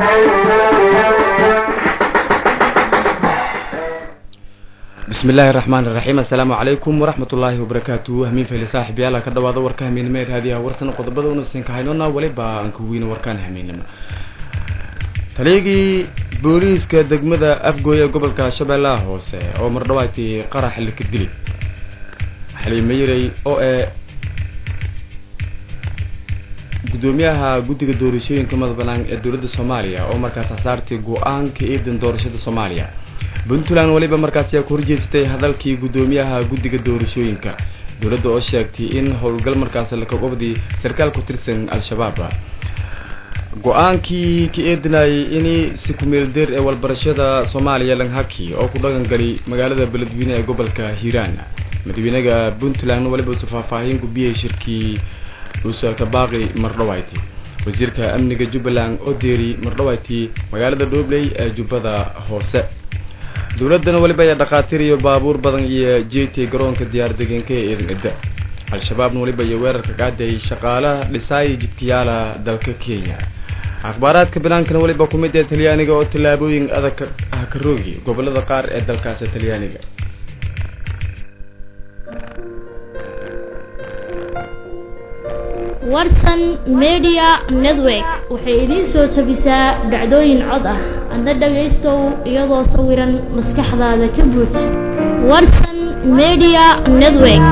bismi illaahi raxmaan iraxiim assalaamu calaykum waraxmat ullaahi wabarakaatu hamiin fayli saaxib yaala ka dhawaada warka hamiinimo ee raadiyaha warsan qodobada unasinka haynona weliba aan ka weyno warkaan hamiinimo taligii booliiska degmada afgooy ee gobolka shabeellaha hoose oo mardhawaati qarax lika dili xaliimayirey oo ee gudoomiyaha guddiga doorashooyinka madabanaan ee dowladda soomaaliya oo markaas hasaartay go-aanka iidan doorashada soomaaliya puntland weliba markaasi ku horjeesatay hadalkii gudoomiyaha guddiga doorashooyinka dowladda oo sheegtay in howlgal markaas lakagobdii sarkaal ku tirsan al-shabaab go-aankii ka eedinayay in si ku-meeldeer ee walbarashada soomaaliya langhaki oo ku dhaqangali magaalada beledweyne ee gobolka hiiraan madaxweynaha puntland weliba usa faahfaahin gubiyay shirkii usa kabaaqi mardhawayti wasiirka amniga jubbaland oo deeri mardhawayti magaalada dhobley ee jubbada hoose dowladana weliba ayaa dhakhaatiir iyo baabuur badan iyo jeetay garoonka diyaar degeenka ee eedan edda al-shabaabna weliba iyo weerarka qaaday shaqaalaha dhisaaya jidkayaala dalka kenya akhbaaraadka banaankana weliba ku mid ee talyaaniga oo tallaabooyin adag ah ka roogi gobolada qaar ee dalkaasi talyaaniga warsan media network waxay idiin soo jabisaa dhacdooyin cod ah adna dhagaystow iyadoo sawiran maskaxdaada ka buuj warsan media network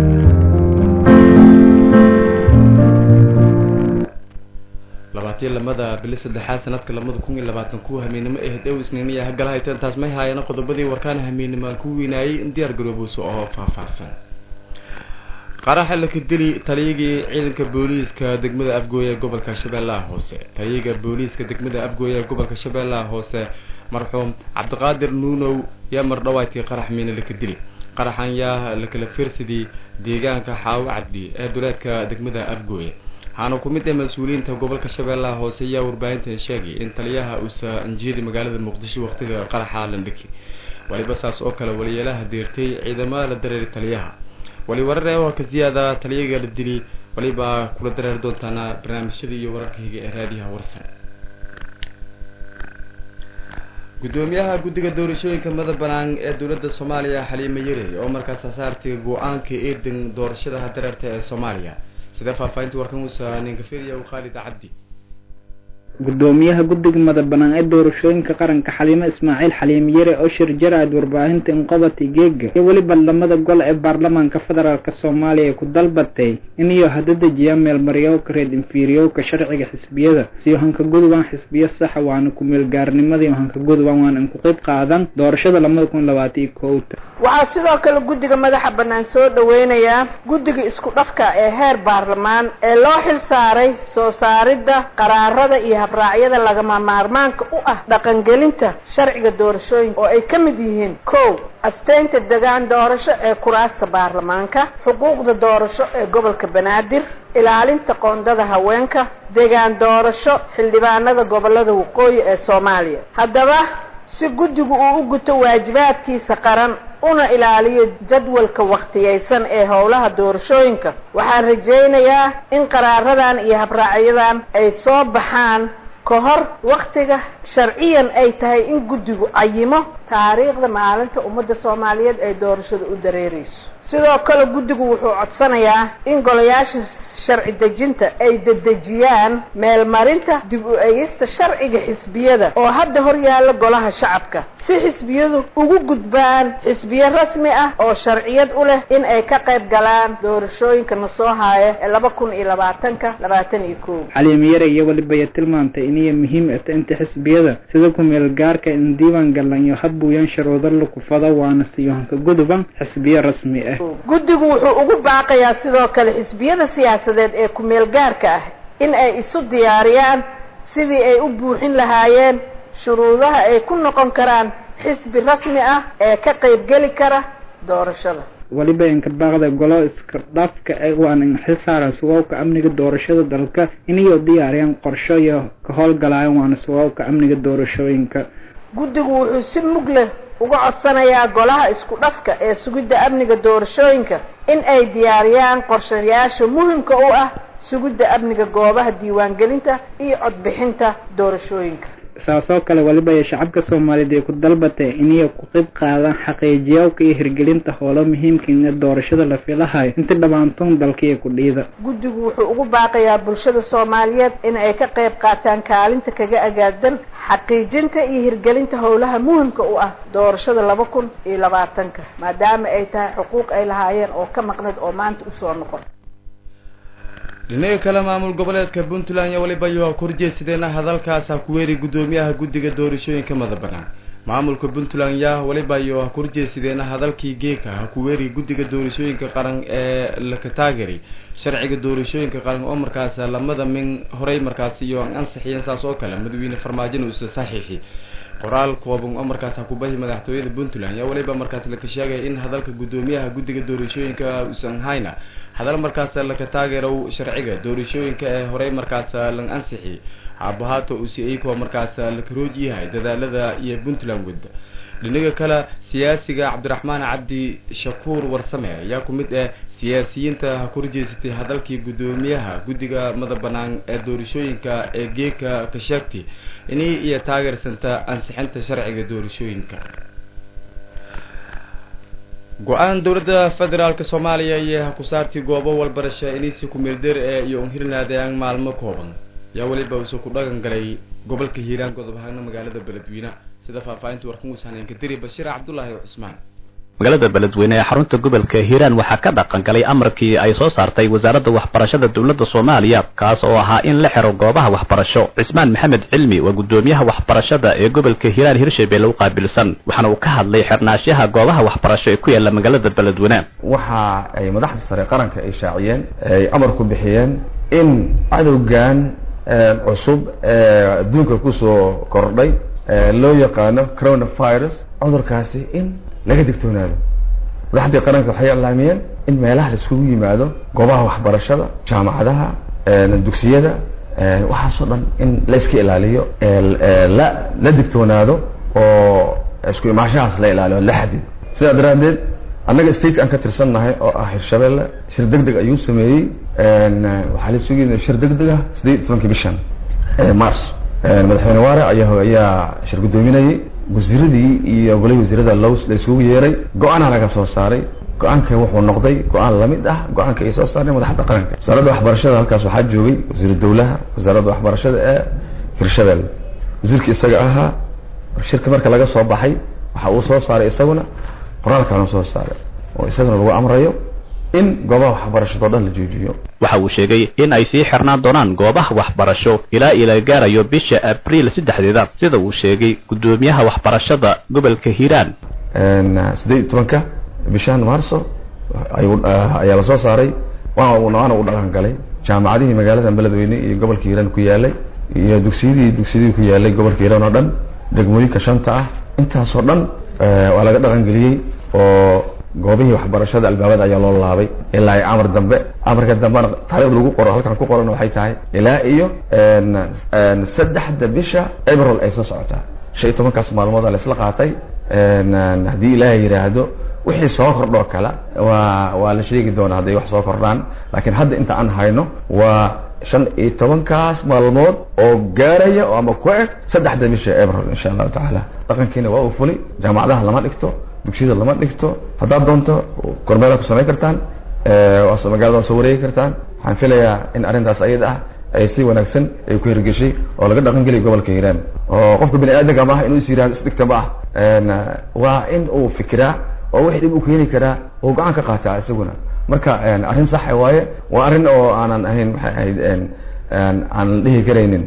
labaatiyo lamada bili saddexaad sanadka lamada kun iyo labaatan kuwa hamiinimo ee dhow isniiniya hagala hayteen taas may haayana qodobadii warkaan hamiinimo aan ku weynaayay in diyaar garoobuusa oo faahfaahsan qaraxa laka dili taliyagii ciidanka booliiska degmada afgooy ee gobolka shabeellaha hoose taliyaga booliiska degmada afgooy ee gobolka shabeellaha hoose marxuum cabdiqaadir nuunow yaa mardhawaaytii qarax miina laka dili qaraxan yaa lakala fiirsadii deegaanka xaawo caddi ee duleedka degmada afgooy waxaana ku mid ah mas-uuliyiinta gobolka shabeellaha hoose ayaa warbaahintan sheegay in taliyaha uusa anjiyada magaalada muqdisho waqtiga qaraxa landhiki waliba saas oo kale waliyeelaha deertay ciidamada la dareeray taliyaha wali warar oo ka ziyaada taliyaga la dili waliba kula dareer doontaana barnaamijyada iyo wararka higa ee raadiyaha warsan gudoomiyaha guddiga doorashooyinka mada banaan ee dowladda soomaaliya xaliime yarey oo markaas hasaartay go-aanka eedan doorashada dareerta ee soomaaliya sidee faahfaahinta warkan uusa ninkafiriya khaalid cabdi gudoomiyaha guddiga madabanaan ee doorashooyinka qaranka xaliimo ismaaciil xaliim yare oo shir jaraad warbaahinta inqobati geega iyo weliba lamada gol ee baarlamaanka federaalk soomaaliya ku dalbatay in iyo hada dejiyaa meelmaryowka reed infiriyowka sharciga xisbiyada siyo hanka gudubaan xisbiyo saxa waana ku-meelgaarnimadii hanka gudubaan waana inku qeyb qaadan doorashada lamada kun labaataiyo kowta waxaa sidoo kale guddiga madaxa bannaan soo dhaweynayaa guddiga isku dhafka ee heer baarlamaan ee loo xil saaray soo saaridda qaraarada iyo habraacyada lagama maarmaanka u ah dhaqangelinta sharciga doorashooyinka oo ay ka mid yihiin kow asteynta degaan doorasho ee kuraasta baarlamaanka xuquuqda doorasho ee gobolka banaadir ilaalinta qoondada haweenka degaan doorasho xildhibaanada gobolada waqooyi ee soomaaliya haddaba si guddigu uu u guto waajibaadkiisa qaran una ilaaliyo jadwalka wakhtiyaysan ee howlaha doorashooyinka waxaan rajaynayaa in qaraaradan iyo habraacyadan ay soo baxaan ka hor wakhtiga sharciyan ay tahay in guddigu cayimo taariikhda maalinta ummadda soomaaliyeed ay doorashada u dareereyso sidoo kale guddigu wuxuu codsanayaa in golayaasha sharci dejinta ay dedejiyaan meelmarinta dib u egista sharciga xisbiyada oo hadda hor yaalla golaha shacabka si xisbiyadu ugu gudbaan xisbiyo rasmi ah oo sharciyad u leh in ay ka qayb galaan doorashooyinka na soo haaya ee laba kun iyo labaatanka labaatan iyo kow xaliim yare iyo welibaya tilmaantay iniyo muhiim ata inta xisbiyada sida ku-meel gaarka in diiwaan galan iyo habbuuyan sharuudo lakufada waana siyo hanka guduban xisbiyo rasmi ah guddigu wuxuu ugu baaqayaa sidoo kale xisbiyada siyaasadeed ee ku-meel gaarka ah in ay isu diyaariyaan sidii ay u buuxin lahaayeen shuruudaha ay ku noqon karaan xisbi rasmi ah ee ka qaybgeli kara doorashada weliba inka baaqda golo iska dhafka waana xilsaaran sugaabka amniga doorashada dalka inayoo diyaariyaan qorsho iyo ka howlgalayan waana sugaabka amniga doorashooyinka guddigu wuxuu si mug leh uga codsanayaa golaha isku dhafka ee sugidda amniga doorashooyinka in ay diyaariyaan qorshayaasha muhimka u ah sugidda amniga goobaha diiwaangelinta iyo codbixinta doorashooyinka saasoo kale weliba ay shacabka soomaaliyeed ay ku dalbatay inay ku qayb qaadaan xaqiijiyawka iyo hirgelinta howlo muhiimka doorashada la filahayo inta dhammaantoon dalkiiyo ku dhiida guddigu wuxuu ugu baaqayaa bulshada soomaaliyeed in ay ka qayb qaataan kaalinta kaga agaadan xaqiijinta iyo hirgelinta howlaha muhimka u ah doorashada laba kun iyo labaatanka maadaama ay tahay xuquuq ay lahaayeen oo ka maqnad oo maanta usoo noqon dhinaga kale maamul goboleedka puntland iyo weliba yo korjeedsadeen hadalkaas ha ku weeri guddoomiyaha guddiga doorashooyinka madabanaan maamulka puntland yaa weliba yo ha korjeedsadeen hadalkii geeka ha ku weeri guddiga doorashooyinka qaran ee laka taagari sharciga doorashooyinka qaran oo markaas lamada min horey markaas iyo ansixiyeen saas oo kale madaxweyne farmaajona uusa saxiixi qoraal kooban oo markaas hakubahi madaxtooyada puntland yaa weliba markaas laka sheegaya in hadalka guddoomiyaha guddiga doorashooyinka uusan hayna hadal markaas laka taageerow sharciga doorashooyinka ee horey markaas lan ansixi haabahaato usi iyakoo markaas laka rooj yahay dadaalada iyo puntland wada dhinaga kale siyaasiga cabdiraxmaan cabdi shakuur warsame ayaa ku mid ah siyaasiyiinta ha korjeesatay hadalkii guddoomiyaha guddiga madax banaan ee doorashooyinka ee geeka ka sheegtay inay iyo taageersanta ansixinta sharciga doorashooyinka go-aan dowladda federaalk soomaaliya iyo ha ku saartay goobo walbarasho inaysi ku-meeldeer ee iyo unhirnaadeen maalmo kooban yaa weliba uuse ku dhagan galay gobolka hiiraan godob ahaana magaalada beledweyne sida faahfaahinta warkamuus haneenka diri bashiir cabdullaahi cusmaan magaalada beledweyne ee xarunta gobolka hiiraan waxaa ka dhaqan galay amarkii ay soo saartay wasaaradda waxbarashada dowladda soomaaliya kaas oo ahaa in la xiro goobaha waxbarasho cismaan maxamed cilmi waa guddoomiyaha waxbarashada ee gobolka hiiraan hirshabelle u qaabilsan waxaana uu ka hadlay xirnaashaha goobaha waxbarasho ee ku yaalla magaalada beledweyne waxa ay madaxda sare qaranka ay shaaciyeen ay amar ku bixiyeen in cadowgan cusub ee adduunka kusoo kordhay loo yaqaano coronavirus cudurkaasi in laga digtoonaado madaxdii qaranka waxay iclaamiyeen in meelaha la iskugu yimaado goobaha waxbarashada jaamacadaha dugsiyada waxaasoo dhan in la iska ilaaliyo la la digtoonaado oo isku imaashahaas la ilaaliyo la xadido sidaa daraaddeed annaga state aan ka tirsannahay oo ah hirshabelle shir deg deg ayuu sameeyey waxaa la sugi shir deg deg ah siddeed iyo tobankii bishan mars madaxweyne waare ayaa ayaa shir guddoominayay wasiiradii iyo golihii wasiirada lo la isugu yeeray go-aana laga soo saaray go-aanka wuxuu noqday go-aan lamid ah go-aanka ay soo saareen madaxda qaranka wasaaradda waxbarashada halkaas waxaa joogay wasiiru dawlaha wasaaradda waxbarashada ee hirshabelle wasiirka isaga ahaa shirka marka laga soo baxay waxa uu soo saaray isaguna qoraalkaana soo saaray oo isaguna lagu amrayo in goobaha waxbarashado dhan la joojiyo waxa uu sheegay in ay sii xirnaan doonaan goobaha waxbarasho ilaa ila gaarayo bisha abriil saddexdeeda sida uu sheegay guddoomiyaha waxbarashada gobolka hiiraan siddeed iyo tobanka bishan marso ayaa la soo saaray waana u dhaqan galay jaamacadihii magaalada beledweyne iyo gobolka hiiraan ku yaalay iyo dugsiyadii dugsiyadii ku yaalay gobolka hiiraan oo dhan degmooyinka shanta ah intaasoo dhan waa laga dhaqan geliyey oo goobihii waxbarashada albaabada ayaa loo laabay ilaa ay amar dambe amarka dambena taarikhda lagu qoro halkan ku qoran waxay tahay ilaa iyo saddexda bisha april ay soo socotaa shan iyo tobankaas maalmooda laisla qaatay haddii ilaahay yidhaahdo wixii soo kordhoo kale waa waa la sheegi doonaa hadday wax soo kordhaan laakiin hadda inta aan hayno waa shan iyo tobankaas maalmood oo gaaraya oo ama ku eg saddexda bisha april insha allahu tacaala dhaqankiina waa uu fulay jaamacadaha lama dhigto dugsiyada lama dhigto haddaad doonto kormeelaad ku samayn kartaan magaalada waa soo wareegi kartaan waxaan filayaa in arrintaas ayada ah ay si wanaagsan ay ku hirgeshay oo laga dhaqan geliyo gobolka hiiraan oo qofka bini aadamka maaha inuu is yihahdo isdhigta ma ah waa in uu fikiraa oo wixii dhib u keeni karaa uu gacan ka qaataa isaguna marka arrin saxa waaye waa arrin oo aanan ahayn maxay ahayd aan dhihi karaynin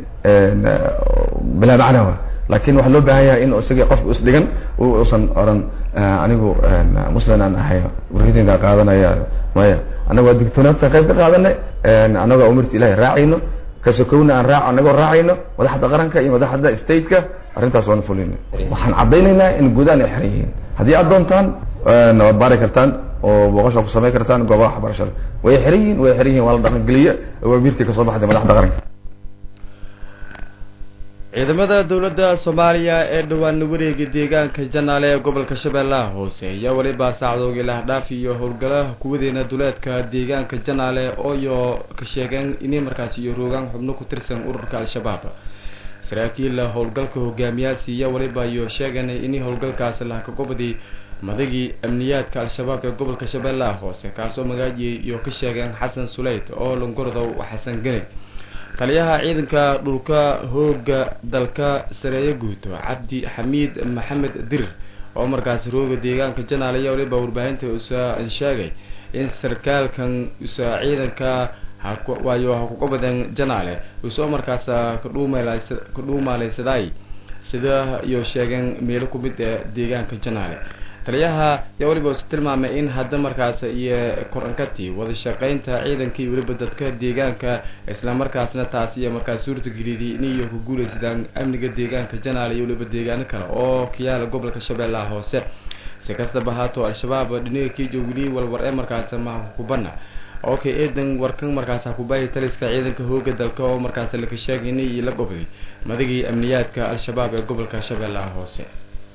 bilaa macnawa lakin waxaa loo baahan yahay in isaga qofka isdhigan usan oran anigu muslim aan ahay warkidinka qaadanaya maya annago waa digtoonaadsan qayb ka qaadanay annagoo umirta ilahay raacayno kasokowna aan raac annagoo raacayno madaxda qaranka iyo madaxda stateka arrintaas waan fulina waxaan caddaynaynaa in guudaan ay xiran yihiin haddii aad doontaan waad baari kartaan oo booqasha ku samayn kartaan goobaha waxbarashada way xiran yihiin way xiran yihin waa la dhaqan geliye awaamirtii kasoo baxday madaxda qaranka ciidamada dowladda soomaaliya ee dhawaana wareega deegaanka janaale ee gobolka shabeellaha hoose ayaa weliba saacdoogii lahdhaaf iyo howlgalaha kuwadeena duleedka deegaanka janaale ooyo ka sheegeen inay markaasi iyo roogaan xubno ku tirsan ururka al-shabaab saraakiil howlgalka hogaamiyaasi iyo waliba iyo sheegan in howlgalkaasi lahakagobadii madagii amniyaadka al-shabaab ee gobolka shabeellaha hoose kaasoo magaajiyay iyo ka sheegeen xasan suleyt oo longordow xasan ganeg taliyaha ciidanka dhulka hooga dalka sareeye guuto cabdi xamiid maxamed dirir oo markaasi rooga deegaanka janaal iyo waliba warbaahinta usa sheegay in sarkaalkan usa ciidanka waayo ha kuga badan janaale usoo markaas kadhuumaaleysaday sida iyo sheegeen meelo ku mid ee deegaanka janaale taliyaha yaa waliba usa tilmaamay in hadda markaas iyo korankati wada shaqeynta ciidankii weliba dadka deegaanka islamarkaasna taas iyo markaas suurtageliyay in iyo ku guuleysadaan amniga deegaanka janaale iyo weliba deegaano kale oo kayaala gobolka shabeellaha hoose si kastaba haato al-shabaab dhiniga kiijo weli walwar ee markaas maha kubana okay eedan warkan markaas hakubaayay taliska ciidanka hooga dalka oo markaas laka sheegay in la gobday madagii amniyaadka al-shabaab ee gobolka shabeellaha hoose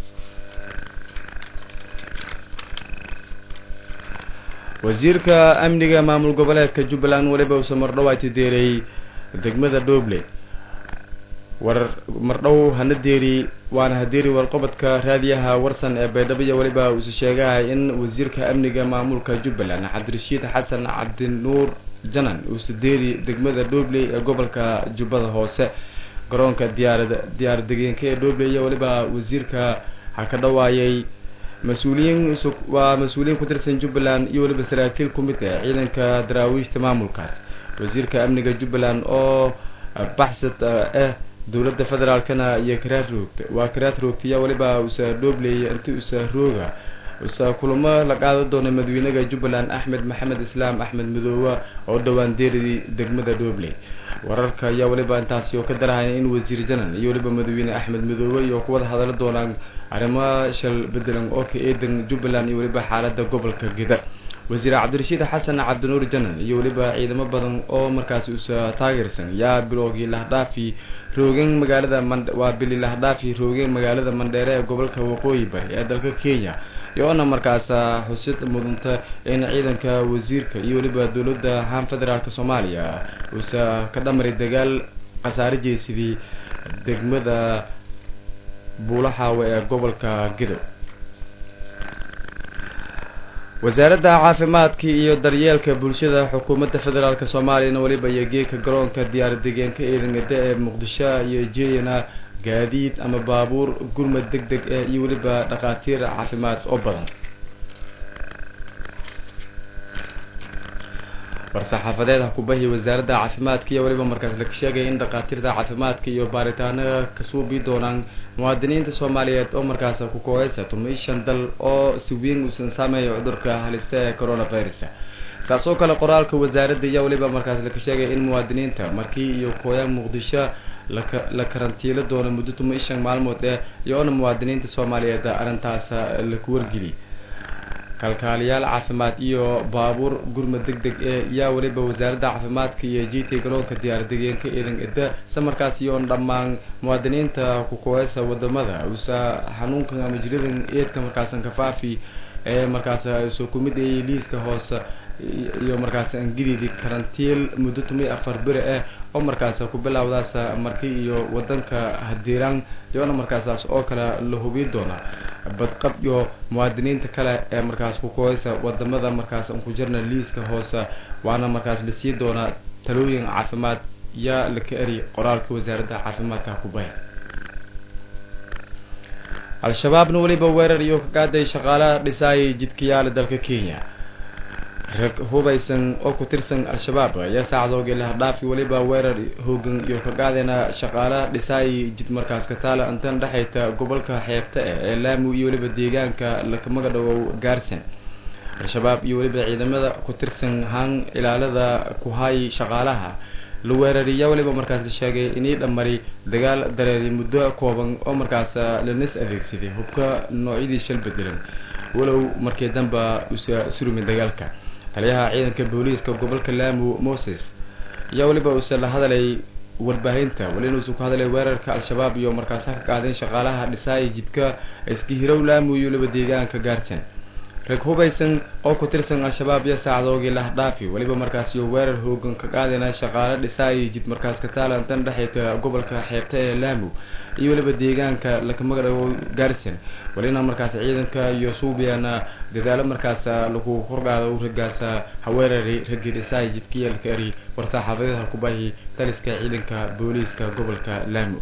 wasiirka amniga maamul goboleedka jubbaland weliba uuse mardhow ay tideerey degmada dhoble war mardhow hana deeri waana hadeeri warqobodka raadiyaha warsan ee baydhabo iyo weliba uuse sheegahay in wasiirka amniga maamulka jubbaland cabdirashiid xasan cabdinuur janan uuse deeri degmada dhoble ee gobolka jubbada hoose garoonka diyaarad diyaaraddegeenka ee dhoble iyo weliba wasiirka ha ka dhawaayay mas-uuliyiin waa mas-uuliyiin ku tirsan jubbaland iyo weliba saraakiil ku mid ah ciidanka daraawiishta maamulkaas wasiirka amniga jubbaland oo baxsad ah dowladda federaalkana iyo karaad roogta waa karaad roogtaya weliba usa dhoobley inti usa rooga usa kulamo la qaadan doona madaxweynaha jubbaland axmed maxamed islaam axmed madoobe oo dhowaan deeridii degmada dhoobley wararka ayaa weliba intaasi oo ka darahaya in wasiir janan iyo weliba madaxweyne axmed madoobe iyo kuwada hadala doonaan arrimo shal bedelan oo ka eedan jubbaland iyo weliba xaalada gobolka geda wasiir cabdirashiid xasan cabdinuur janan iyo weliba ciidamo badan oo markaasi usa taageersan yaa bilowgii lahdhaafi roogeen magaalada waa bili lahdhaafi roogeen magaalada mandheere ee gobolka waqooyi bari ee dalka kenya iyoona markaas xusid mudanta in ciidanka wasiirka iyo weliba dowladda haan federaalk soomaaliya uusa ka dhamari dagaal khasaare jeesidii degmada buulaxaawe ee gobolka gedow wasaaradda caafimaadka iyo daryeelka bulshada xukuumadda federaalk soomaaliyana weliba iyo geedka garoonka diyaaraddegeenka eedangada ee muqdisho iyo jeyana gaadiid ama baabuur gurmad deg deg ah iyo weliba dhakhaatiir caafimaad oo badan war-saxaafadeed hakubahi wasaaradda caafimaadka iyo weliba markaas laga sheegaya in dhakhaatiirta caafimaadka iyo baaritaanada kasuubi doonaan muwaadiniinta soomaaliyeed oo markaas ku kooheysa tumishan dal oo si weyn uusan saameeya cudurka halista ee coronavirus saas oo kale qoraalka wasaaradda iyo weliba markaas laga sheegaya in muwaadiniinta markii iyo kooya muqdisho laka la karantiilo doono muddo tumishan maalmood ee iyoona muwaadiniinta soomaaliyeed arrintaas laku wargeliy kalkaaliyaal caafimaad iyo baabuur gurmad deg deg ee yaa weliba wasaaradda caafimaadka iyo g t garoonka diyaaraddegeenka eedan eda samarkaas iyoon dhammaan muwaadiniinta ku kooheysa wadamada usa xanuunkan ama jiradan eedka markaasan kafaafi ee markaas soo kumid ayay liiska hoose iyo markaas angilidi karantiil muddo tumiy afar bere ah oo markaas ku bilowdaas marki iyo wadanka hadiiraan iyoona markaasaas oo kale la hubiy doona badqab iyo muwaadiniinta kale ee markaas ku kooheysa wadamada markaas aan ku jirna liiska hoose waana markaas la sii doonaa talooyin caafimaad yaa la ka eri qoraalka wasaaradda caafimaadka kubaya al-shabaabna weliba weerar iyo ka qaaday shaqaalaha dhisaayay jidkayaala dalka kenya rag hubaysan oo ku tirsan al-shabaab ayaa saacdoogii lahadhaafi weliba weerar hoogan iyo ka qaadayna shaqaalaha dhisaayay jid markaas ka taala intan dhexayta gobolka xeebta ah ee laamu iyo weliba deegaanka lakamaga dhawow gaarsan al-shabaab iyo weliba ciidamada ku tirsan haan ilaalada ku hay shaqaalaha la weerariya weliba markaas sheegay inii dhamari dagaal dareeray muddo kooban oo markaas lanas adeegsaday hubka noocyadii shal bedelan walow markii damba usa surumi dagaalka taliyaha ciidanka booliiska gobolka laamu moses ayaa weliba uuse la hadalay warbaahinta welina uusan ku hadalay weerarka al-shabaab iyo markaasa ka qaadeen shaqaalaha dhisaaya jidka iska hirow laamu iyo weliba deegaanka gaarsan rag hubaysan oo ku tirsan al-shabaab iyo saacdoogii lahdhaafi weliba markaas iyo weerar hoogan ka qaadayna shaqaale dhisaayay jid markaas ka taalantan dhexeyta gobolka xeebta ee laamu iyo weliba deegaanka lakamagdhawo gaarsan welina markaas ciidanka iyo suubiyana dadaalo markaas lagu korgaado ragaas haweerari raggii dhisaay jidkiyalka eri war-saaxaafadeed halkubahi taliska ciidanka booliiska gobolka laamu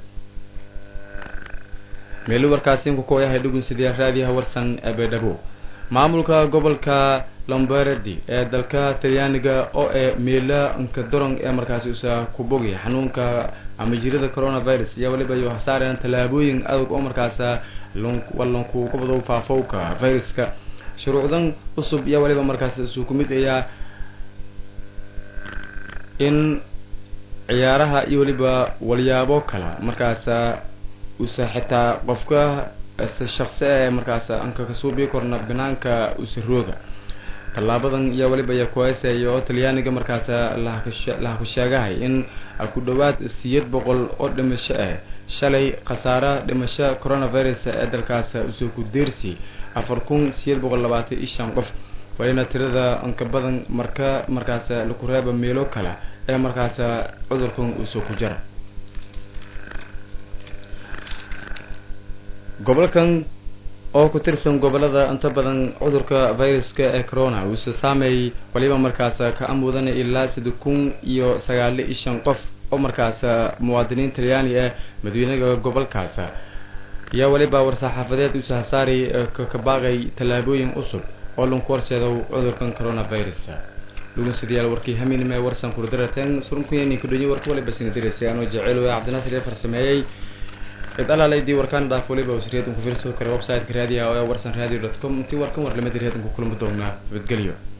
meelu warkaasiinku kooyahay dhugunsidayaa raadiyaha warsan eebedhabo maamulka gobolka lombardi ee dalka talyaaniga oo ee meela nkadoron ee markaasi usa ku bogay xanuunka ama jirada coronavirus iyo weliba iyo hasaareen tallaabooyin adag oo markaas wallanku gobado faafowka viruska shuruucdan cusub iyo weliba markaas isu ku mid ayaa in ciyaaraha iyo weliba walyaabo kala markaas usa xitaa qofka shaqsi ee markaas anka kasuubii korna banaanka usarooga tallaabadan iyo weliba iyo kuheesaya oo talyaaniga markaas laha ku sheegahay in ku dhowaad siyeed boqol oo dhimasho ah shalay khasaare dhimasho coronavirus ee dalkaas usoo ku deersi afar kun siyeed boqol labaatan iyo shan qof walina tirada anka badan marka markaas laku reeba meelo kale ee markaas cudurkan usoo ku jira gobolkan oo ku tirsan gobolada inta badan cudurka viruska ee corona uuse saameeyay waliba markaas ka amuudana ilaa sida kun iyo sagaali iyo shan qof oo markaas muwaadiniin talyaani ah madaxweynaha gobolkaas iyo weliba war-saxaafadeed uuse hasaari ka baaqay tallaabooyin cusub oo lanku horseedo cudurkan coronavirus dhugunsidayaal warkii haminime warsan kurdarateen surunkuyanin kudhonyi warka waliba sinadiraysa anoo jecel cabdinaasir ee farsameeyey cid alaalaydi warkaan dhaaf waliba wasriyadan ku fiirsan kara website-ka raadiyaha oo warsan radio dot com intii warkan warlamada raadinku kulma doonaa nabadgelyo